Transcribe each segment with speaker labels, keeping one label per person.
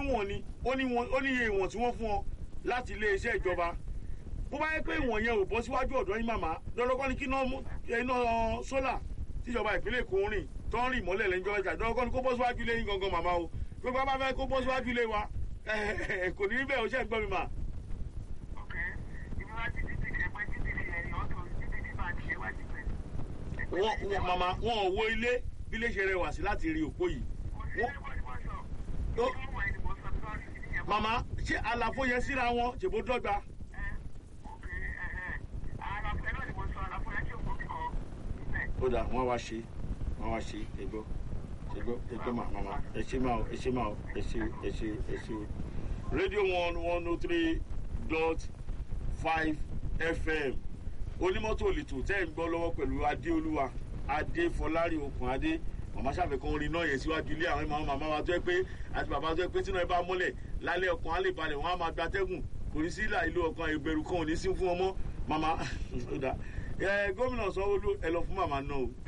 Speaker 1: wọ̀n ni ó ní wọn- ó ní iye ìwọ̀n tí wọ́n fún ọ láti ilé iṣẹ́ ìjọba bó bá yẹ pé ìwọ̀n yẹn ò bọ́ síwájú ọ̀dọ́ yín màmá lọ́dọ́kọ́ ni kí iná mú- iná sólà tíjọba ìpínlẹ̀ èkó ń rìn tó ń rìn mọ́lẹ̀ lẹ́yìn ìjọba ìjà lọ́dọ́kọ́ ni kó bọ́ síwájú ilé yín gangan màmá o gbogbo bá fẹ́ kó bọ́ síwájú ilé wa kò ní rí bẹ́ẹ̀ o ṣe ń gbọ́ mi mà.
Speaker 2: ok ibi wá ti títì ṣe pé títì ṣe ẹ̀yìn ọ̀tọ̀ títì tí máa ṣe wá ti pẹ̀.
Speaker 1: wọ́n wọ́n màmá wọn ò wo ilé bí ilé ṣe rẹwà sí láti rí òpó yìí.
Speaker 2: kò sí
Speaker 1: wọ́n-
Speaker 2: ẹgbẹ́ ìwọ sọ.
Speaker 1: Ó-
Speaker 2: ìwọ ẹni mo sọ sọ́ọ̀rì sí ìyẹn.
Speaker 1: màmá ṣé àlàfo yẹn síra wọn ṣèbó dọ́gba.
Speaker 2: ẹ ok ẹ̀hẹ̀ àlàfo ẹ̀ náà ni mo sọ àlàfo ẹ̀ tí ò kọ́ kíkọ́ síbẹ̀.
Speaker 1: ó dà wọ́n wá ṣe wọ́n wá ṣe ẹgbọ́ ẹgbọ́ ẹgbọ́ mà màmá ẹ ṣe máa ẹ ṣe máa ẹ ṣe ẹ ṣe ẹ ṣe. rédíò one one oh three dot five fm onímọ́tò òlìtò tẹ́ ń gbọ́ lọ́wọ́ pẹ̀lú adéolúwa adéfọlárí okùn adé màmá ṣàfẹ́kọ́ orin náà yẹn síwájú ilé àwọn ìmọ̀ màmá wa tó yẹ pé àti bàbá tó yẹ pé tínú ẹ bá mọ́lẹ̀ lálẹ́ ọkàn á lè balẹ̀ wọ́n á máa gbatẹ́gùn kò ní sí ìlà ìlú ọkàn ìbẹ̀rù kan ò ní sí fún ọmọ màmá ó dà ẹ gómìnà sanwóolu ẹ lọ fún màmá náà o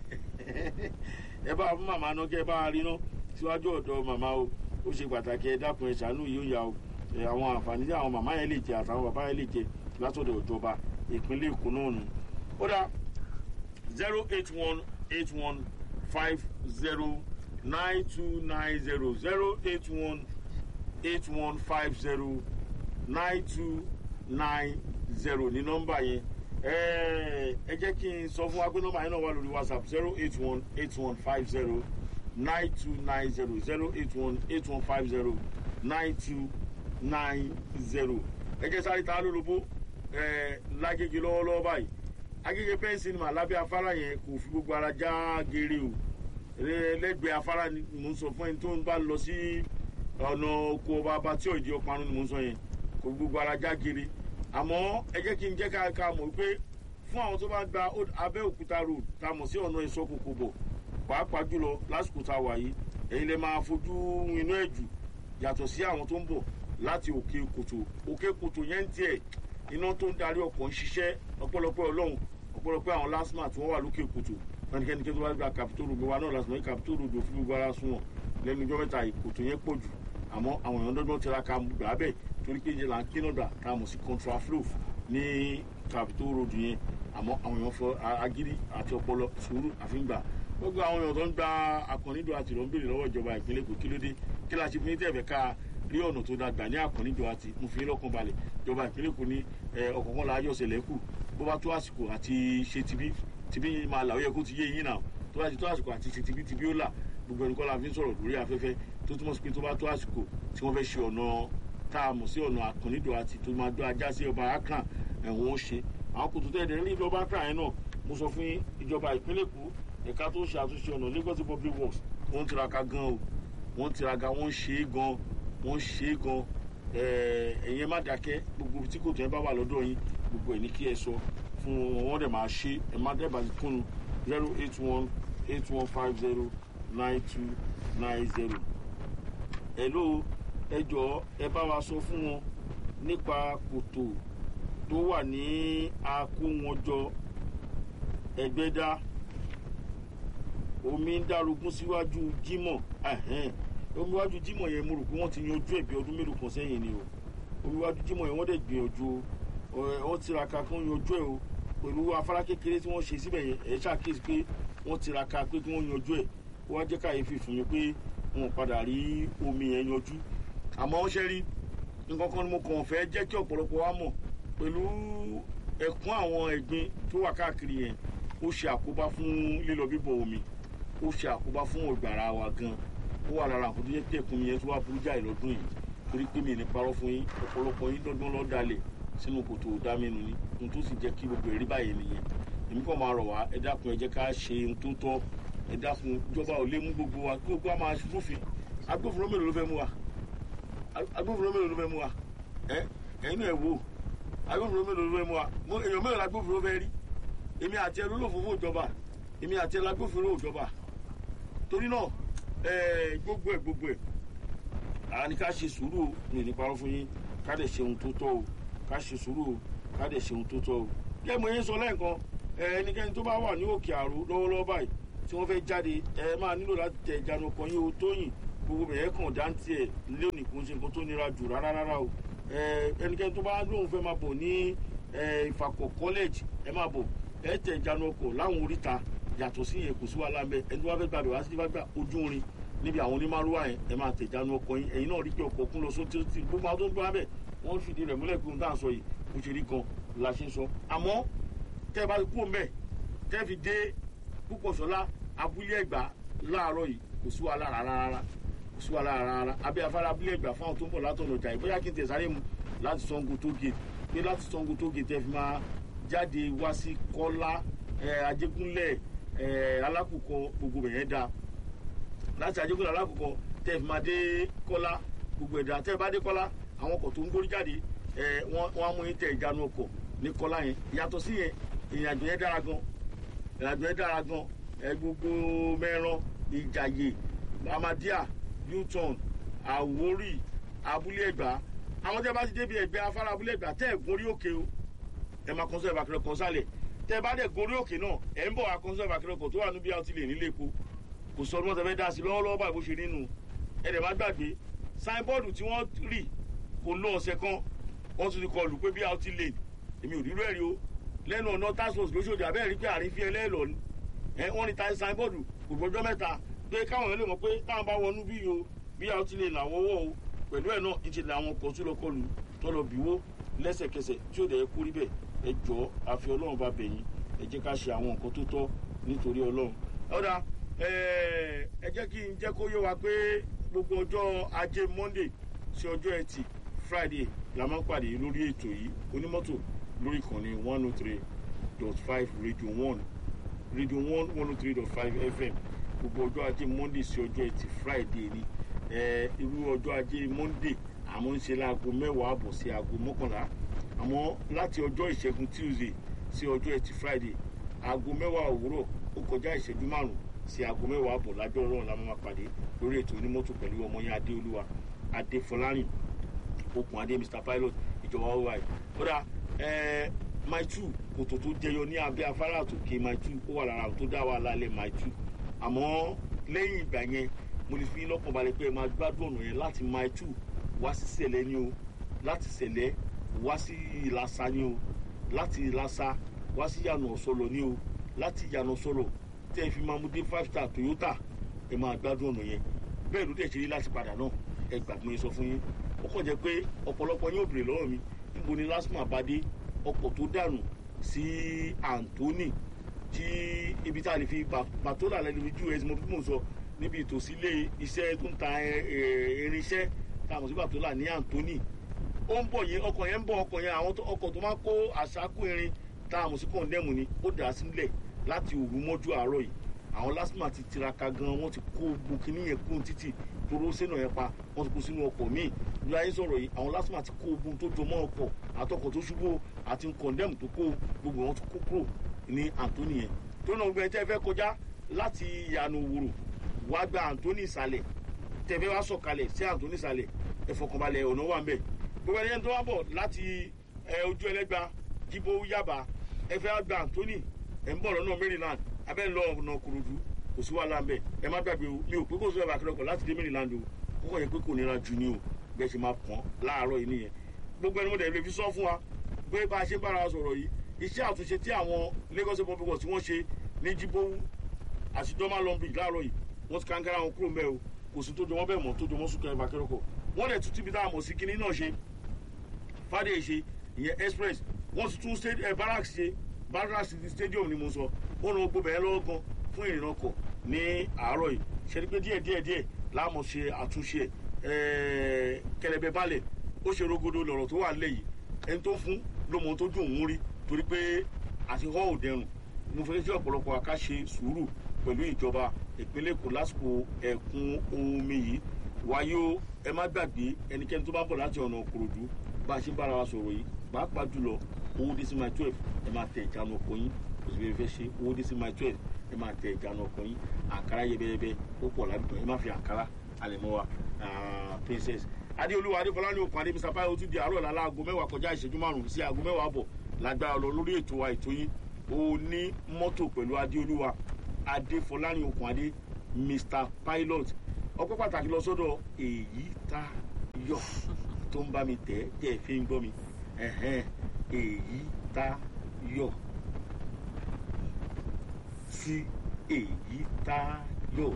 Speaker 1: ẹ bá fún màmá náà kí ẹ bá rí náà síwájú ọ̀dọ̀ màmá o ó ṣe pàtàkì ẹ dákun ẹ ṣàánú yìí ó yà o ẹ àwọn àǹfààní tí àwọn màmá yẹn lè jẹ àtàwọn bàbá yẹn lè jẹ látọ̀dọ̀ ìjọba ìpínlẹ̀ èkó náà nù. ó dà zero eight one eight one five zero nine two nine zero zero eight one eight one five zero nine two nine zero ní nọ́mbà yẹn ẹ ẹ jẹ́ kí n sọ fún wa pé nọ́mbà yẹn náà wà lórí whatsapp zero eight one eight one five zero nine two nine zero zero eight one eight one five zero nine two nine zero ẹ jẹ́ sáré ta lólobó ẹ lágége lọ́wọ́lọ́wọ́ báyìí agége pẹ́ńsì ni mà lábẹ́ afárá yẹn kò fi gbogbo ara já geere o Ẹ, lẹ́gbẹ̀ẹ́ afárá ni mò ń sọ fún ẹni tó ń bá lọ sí ọ̀nà oko ọba abatí ọ̀jì ọparun ni mò ń sọ yẹn kò fi gbogbo ara já geere àmọ́ ẹ jẹ́ kí n jẹ́ ká ká mọ̀ pé fún àwọn tó bá gba Old- abẹ́òkúta road tá a mọ̀ sí ọ̀nà ìsọkòkò bọ̀ pàápàá jùlọ lásìkò tá a wà yìí èyí lè máa fojú inú ẹ̀ jù yàtọ̀ sí àwọn tó ń bọ̀ láti òkè kòtò òkè kòtò yẹn ń tiẹ̀ iná tó ń darí ọkọ̀ ń ṣiṣẹ́ ọpẹ́lọpẹ́ ọlọ́run ọpẹ́lọpẹ́ àwọn lásìmà tí wọ́n wà lókè kòtò ẹnikẹ́ni tó bá gba capitol road wa náà lásìmọ̀ yìí capitol road òfin gbogbo ara sún wọn lẹ́nu ijọ́ mẹ́ta yìí kòtò yẹn pọ̀ jù àmọ́ àwọn èèyàn dọ́gbọ́n tiraka gbà bẹ́ẹ̀ torí pé ìjẹ́ là ń kíná dà tá a mọ̀ sí contraflow ní capitol road yẹn àmọ́ àwọn èèyàn fọ agídí àti ọpọlọ sùúrù àfíngbà gbogbo àwọn èèyàn tó ń gba akọ̀nídò àti ìrọ̀ ń béèrè lọ́wọ́ ìjọba ìpínlẹ̀ èkó kí ló dé kí la ṣe fi ní tẹ̀fẹ̀ ká rí ọ̀nà tó dàgbà ní akọ̀nídò àti mo fi lọ́kàn balẹ̀ ìjọba ìpínlẹ̀ èkó ní ọ̀kọ̀ọ̀kan la ayọ̀ ṣẹlẹ̀ kù bó bá tó àsìkò àti ṣe tibí tibí máa là ó yẹ kó ti yé yín náà tó bá ti tó àsìkò àti ṣe tibí tibí ó là gbogbo ẹnìkan la fi ń sọ̀rọ̀ lórí afẹ́fẹ́ tó túmọ̀ sí pé tó bá tó àsìkò tí wọ́n fẹ́ ṣe ọ̀nà tá a mọ̀ sí ọ̀nà akọ̀nídò àti tó máa dọ́ ajá sí ọba akran ẹ̀wọ̀n ó ṣe àwọn kòtò tẹ̀lé ní ìjọba akran yẹn náà mo sọ fún ìjọba ìpínlẹ̀ èkó ẹ̀ka tó ṣe àtúnṣe ọ̀nà lagos public works wọ́n ń tiraka gan o wọ́n ń tiraka wọ́n ń ṣe é gan wọ́n ń ṣe é gan ẹ̀yin má dákẹ́ gbogbo tí kòtò yẹn bá wà lọ́dọ̀ yín gbogbo ẹ̀ ní kí ẹ sọ fún wọn wọ́n dẹ̀ máa ṣe ẹ má dẹ̀ bá ti kúnnu zero eight one eight one five zero nine two nine zero. hello ẹ jọ̀ọ́ ẹ bá wa sọ fún wọn nípa kòtò tó wà ní akówọnjọ ẹgbẹ́dá omi ń dárogún síwájú jímọ̀ omi wájú jímọ̀ yẹn mo rò pé wọ́n ti yanjú ẹ̀ bí ọdún mélòó kan sẹ́yìn ni o omi wájú jímọ̀ yẹn wọ́n dẹ̀ gbìyànjú o wọ́n tiraka kí wọ́n yanjú ẹ̀ o pẹ̀lú afárá kékeré tí wọ́n ṣe síbẹ̀ yẹn ẹ̀ ṣàkíyèsí pé wọ́n tiraka pé kí wọ́n yanjú ẹ̀ ó wá jẹ́ káyéfì fún mi pé wọn padà rí omi yẹn yanjú àmọ́ ó ṣe rí nǹkan kan ni mo kàn fẹ́ jẹ́ kí ọ̀pọ̀lọpọ̀ wa mọ̀ pẹ̀lú ẹ̀kún àwọn ẹ̀gbin tó wà káàkiri yẹn ó ṣe àkóbá fún lílọ bíbọ̀ omi ó ṣe àkóbá fún ọ̀gbàrà wa gan ó wà lára àkótó yẹ kí ẹ̀kún mi yẹn tó wà burú jáì lọ́dún yìí torí pé mi ní parọ́ fún yín ọ̀pọ̀lọpọ̀ yín dandan lọ́ọ́ dalẹ̀ sínú kòtò dámẹ́nu ni ohun tó sì jẹ́ kí gbogbo ẹ̀rí báyìí nìyẹn èmi kàn máa rọ̀ wá ẹ dákun ẹ jẹ́ ká ṣe ohun tó tọ́ ẹ dákun ìjọba ò lè mú gbogbo wa kí gbogbo wa máa rúfin agbófinró mélòó ló fẹ́ mú wa agbófinró mélòó ló fẹ́ mú wa ẹ ẹ̀yin náà ẹ wò agbófinró mélòó ló fẹ́ mú wa mo èèyàn mélòó agbófinró fẹ́ rí èmi àti ẹ lólófòfò ìjọba èmi àti ẹ lágbófinró ìjọba torí náà ẹ gbogbo ẹ gbogbo ẹ àní ká ṣe sùúrù o mi ní parọ́ fún yín ká dẹ̀ ṣe ohun tó tọ́ o ká ṣe sùúrù o ká dẹ̀ ṣe ohun tó tọ́ o kí ẹ mọ yín sọ lẹ́ẹ̀kan ẹ ẹnikẹ́ni tó bá wà ní òkè àrò lọ́wọ́lọ́wọ́ báyìí tí wọ́n fẹ́ jáde ẹ máa nílò láti tẹ ìjánu ọkọ̀ yín o tóyìn gbogbo bẹ̀rẹ̀ kàn dáńtì ẹ̀ lónìí kò ń ṣe nǹkan tó nira jù rárá rárá o ẹnikẹ́ni tó bá lóun fẹ́ máa bọ̀ ní ìfàkọ̀ college ẹ máa bọ̀ ẹ tẹ̀ ìjánu ọkọ̀ láwọn oríta yàtọ̀ sí yẹn kò sí wàhálà mẹ́ ẹni tó bá fẹ́ gbàgbé wá sí gbàgbà ojú orin níbi àwọn onímàrúwà yẹn ẹ máa tẹ̀ ìjánu ọkọ̀ yín ẹ̀yin náà rí pé ọkọ̀ kún lọ sóti tí gbogbo àwọn tó ń gbọ́ abẹ́ wọ́n fìdí rẹ̀ múlẹ̀ gbóhùn dáhùn sọ yìí bó ṣe rí gan la ṣe ń sọ àmọ́ tẹ́ ẹ bá kú mẹ́ tẹ́ ẹ fi dé púpọ̀ sọ́lá abúlé ẹ̀gbá láàárọ̀ yìí kò sí wàhálà rárá kò sí wàhálà rárá abẹ́ afárá abúlé ẹ̀gbá fáwọn tó ń bọ̀ látọ̀nà ọjà ìbóyá kí n tẹ̀ sáré mu láti sango tó gé pé láti sango tó gé tẹ́ fi máa jáde wá sí kọ́lá ajégúnlẹ̀ alákùkọ gbogbo bẹ̀yẹn dáa láti ajégúnlẹ̀ alákùkọ tẹ́ fi máa dé kọ́lá gbogbo ẹ̀dá tẹ́ bá dé kọ́lá àwọn ọkọ̀ tó ń gbórí jáde wọ́n á mú yín tẹ ìjánu ọkọ̀ ní kọ́lá yẹn yàtọ̀ sí yẹn ìrìnàjò yẹn dára gan ìrìnàjò yẹn dára gan gbogbo mẹ́ran ìjàyè amadia u-turn àwórì abúlé ẹ̀gbá àwọn tẹ́ bá ti débi ẹ̀gbẹ́ afárá abúlé ẹ̀gbá tẹ́ ẹ̀ gorí òkè o ẹ máa kọ́nsẹ́ ìbàkẹ́rẹ́ kan sálẹ̀ tẹ́ ẹ bá dẹ̀ gorí òkè náà ẹ̀ ń bọ̀ wá kọ́nsẹ́ ìbàkẹ́rẹ́ kan tó wà níbi àwọn ti lè nílé epo kò sọ ọdún wọn tẹ́ fẹ́ dá sí lọ́wọ́lọ́wọ́ báyìí bó ṣe nínú ẹ̀ dẹ̀ má gbàgbé sáínbọ́ọ̀dù tí wọ́n rì kò lọ ọ̀sẹ̀ kan wọ́n tún ti kọlù pé bí out lane èmi ò rírọ ẹ̀rí o lẹ́nu ọ̀nà task force lóṣooṣù abẹ́rẹ́ rí pé àrífín ẹlẹ́ẹ̀lọ́ ni ẹ wọ́n ní táyé signboard kò gbọ́jọ́ mẹ́ta pé káwọn èèyàn lè mọ̀ pé táwọn bá wọnú bí o bí out lane làwọn wọ̀ o pẹ̀lú ẹ̀ náà ìṣe làwọn kò tún lọ kọlù tó lọ bìwó lẹ́sẹ̀kẹsẹ̀ tí ó dẹ̀ kú rí bẹ́ẹ̀ ẹ jọ àfi ọlọ́run bá bẹ̀yìn ẹ jẹ́ ká ṣe àwọn nǹkan tó tọ́ nítorí ọlọ́run. ọ̀dà ẹ jẹ́ kí n jẹ́ kó yé wa pé gbogbo ọjọ́ ajé monday sí ọjọ́ ẹtì friday la máa ń pàdé lórí ètò yìí onímọ́tò lórí ìkànnì one oh three dot five radio one radio one one oh three dot five fm gbogbo ọjọ́ ajé monday sí ọjọ́ ẹtì friday ni irú ọjọ́ ajé monday àmọ́ ń ṣe láago mẹ́wàá àbọ̀ sí aago mọ́kànlá àmọ́ láti ọjọ́ ìṣẹ́gun tuesday sí ọjọ́ ẹtì friday aago mẹ́wàá òwúrọ̀ ó kọjá ìṣẹ́jú márùn-ún sí aago mẹ́wàá àbọ̀ lájọ́ ọlọ́run la máa pàdé lórí ètò onímọ́tò pẹ̀lú ọmọ yẹn adéolúwa adéfọlárìn okùn adé mr pilot ìjọba oi kódà my two kòtò tó jẹyọ ní abẹ́ afárá àtòkè my two ó wà lára tó dá wà lálẹ́ my two àmọ́ lẹ́yìn ìgbà yẹn mo lè fi lọ́kàn balẹ̀ pé ẹ máa gbádùn ọ̀nà yẹn láti my two wá sí sẹ̀lẹ̀ ni o láti sẹ̀lẹ̀ wá sí ìlàsà ni o láti ìlàsà wá sí yànà ọ̀sọ̀lọ̀ ni o láti yànà ọ̀sọ̀lọ̀ tẹ́ ẹ fi máa mú dé five star toyota ẹ máa gbádùn ọ̀nà yẹn bẹ́ẹ̀ ló dẹ̀ ṣe rí láti padà náà ẹ gbàgbọ́ yẹn sọ fún yín ó kàn jẹ́ pé ọ̀pọ̀lọpọ̀ yóò béèrè lọ́wọ́ mi níbo ni lásìmọ̀ àbádé ọkọ̀ tó dànù sí Anthony tí ibi tá a lè fi bàtólà lẹ́nu ojú ẹ̀ mo fún sọ níbi ìtòsí ilé iṣẹ́ tó ń ta irinṣẹ́ tá a mọ̀ sí bàtólà ní Anthony ó ń bọ̀ yẹn ọkọ̀ yẹn ń bọ̀ ọkọ̀ yẹn àwọn ọkọ̀ tó máa kó àṣàkó irin tá a mọ̀ sí kọ̀ǹdẹ́mù ni ó dà á sílẹ̀ láti òru mọ́jú àárọ̀ yìí àwọn lásìmọ̀ ti tiraka gan wọ́n ti kó gbókínì yẹn kún títì toró sínú yẹn pa wọ́n ti kó sínú ọkọ̀ míì bí ayé sọ̀rọ̀ yìí àwọn lásìmọ̀ ti kó ogun tó jọmọ́ ọkọ̀ àtọkọ̀ tó ṣubú àti kọ̀ndẹ́mù tó kó gbogbo wọn ti kó kúrò ní Anthony yẹn tó náà gbẹ tẹ́ fẹ́ kọjá láti ìyànà òwúrò wá gba Anthony ìsàlẹ̀ tẹ́ fẹ́ wá sọ̀kalẹ̀ sí Anthony ìsàlẹ̀ ẹ fọkànbalẹ̀ ọ̀nà wà mbẹ̀ gbogbo ẹni tó wá bọ̀ láti ojú ẹlẹ́gba jíbó yaba ẹ fẹ́ gba Anthony ẹ̀ ń bọ̀ lọ́nà Maryland abẹ́ lọ ọ̀nà Kòròdú kò sí wàhálà mbẹ ẹ má gbàgbé o mi ò pé kò sí ọba akérèkọ láti dé Maryland o kókò yẹ pé kò nira jù ni o bẹ́ẹ̀ ṣe máa pọ́n láàárọ̀ yìí nìyẹn gbogbo ẹni mo dẹ̀ lè fi sọ fún wa pé bá a ṣe bára wa sọ̀rọ̀ yìí iṣẹ́ àtúnṣe tí àwọn Lagos public works tí wọ́n ṣe ní Jíbówú àti dọ́mà lọ́nbì láàárọ̀ yìí wọ́n ti kankara wọn kúrò mbẹ́ o kò sí tó jọ wọ́n bẹ́ẹ̀ mọ́ tó jọ wọ́n sùn kẹrìnfà kẹrìnkọ wọ́n dẹ̀ tún tíbi tá a mọ̀ sí kinní náà ṣe fàdé ṣe ìyẹn express wọ́n ti tún barracks ṣe barracks stadium ni mo sọ wọ́n lọ gbọ́ bẹ́ẹ̀ lọ́wọ́ gan fún ìrìn ọkọ̀ ní àárọ̀ yìí ṣe ni pé díẹ̀ díẹ̀ díẹ̀ láàmú ṣe àtúnṣe kẹlẹbẹ balẹ̀ ó ṣe rogodo lọ̀rọ̀ tó wà nílẹ̀ yìí ẹni tó fún ló mọ tó dùn òun rí torí pé àti họ́ ò dẹrùn mo fẹ́ kí ọ̀pọ̀lọpọ̀ àká ṣe sùúrù pẹ̀lú ìjọba ìpínlẹ̀ Èkó lásìkò ẹ̀kún omi yìí wáyé ó ẹ má gbàgbé ẹnikẹ́ni tó bá bọ̀ láti ọ̀nà Òkòròdú bá a ṣe bára wa sọ̀rọ̀ yìí pàápàá jùlọ owó dé sí my twelve ẹ máa tẹ ìjánu ọkọ̀ yín kò sí fẹ́ ṣe owó dé sí my twelve ẹ máa tẹ ìjánu ọkọ̀ yín àǹkárá yẹbẹyẹbẹ ó pọ̀ ládùúgbò ẹ má fi àǹkárá àlẹ̀mọ́ wa princess adéolúwa adéfọlá ní okùn adé mr bayo tún di àárọ̀ lálá aago mẹ́wàá kọjá ìṣẹ́jú márùn-ún sí aago mẹ́wàá bọ̀ lágbára lọ lórí ètò wa ètò yín ó ní mọ́tò pẹ̀lú adéolúwa adéfọlá ní okùn adé mr pilot ọpẹ́ pàtàkì lọ sọ́dọ̀ èyí tá yọ tó ń bá mi tẹ̀ tẹ́ ẹ fi ń gbọ́ mi ẹ̀hẹ́n èyí tá yọ sí èyí tá yọ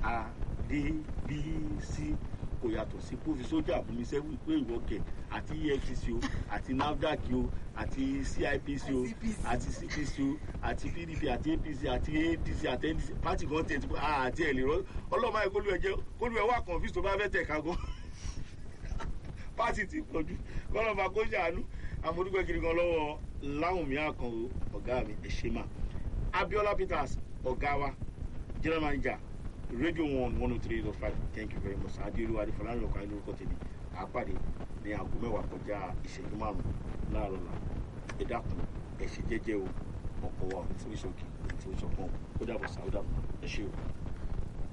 Speaker 1: adébísí kò yàtọ̀ sí kó fi sójà fún mi sẹ́wọ́n pé ìwọ kẹ̀ àti efcc o àti nafdac o àti cipc o àti cpc o àti pdp àti apc àti adc àti ndc pati kan tẹ̀ àti ẹ̀ lè rọ́ ọlọ́mọ ẹ̀ kólú ẹ̀ jẹ́ kólú ẹ̀ wà confuse tó bá fẹ́ tẹ̀ ká gan pati ti pọ̀jù kọ́lọ́mà kó ṣàánú àmọ́dúpẹ́ kiri kan lọ́wọ́ láwùmí àkànwò ọ̀gá mi ẹ̀ ṣe máa abiola peters ọ̀gá wa general manager radio one one oh three dot five thank you very much adéolúwa adéfọlárin ọkọ ayé lórúkọ tèmi àápàdé ní aago mẹ́wàá kọjá ìṣẹ́jú márùn-ún láàárọ̀ la ẹ dákun ẹ ṣe jẹ́jẹ́ o ọkọ̀ wa ò ní tí ó ṣe òkè ò ní tí ó ṣọpọ́n ó dàbọ̀ sá ó dàbọ̀ ẹ ṣe o.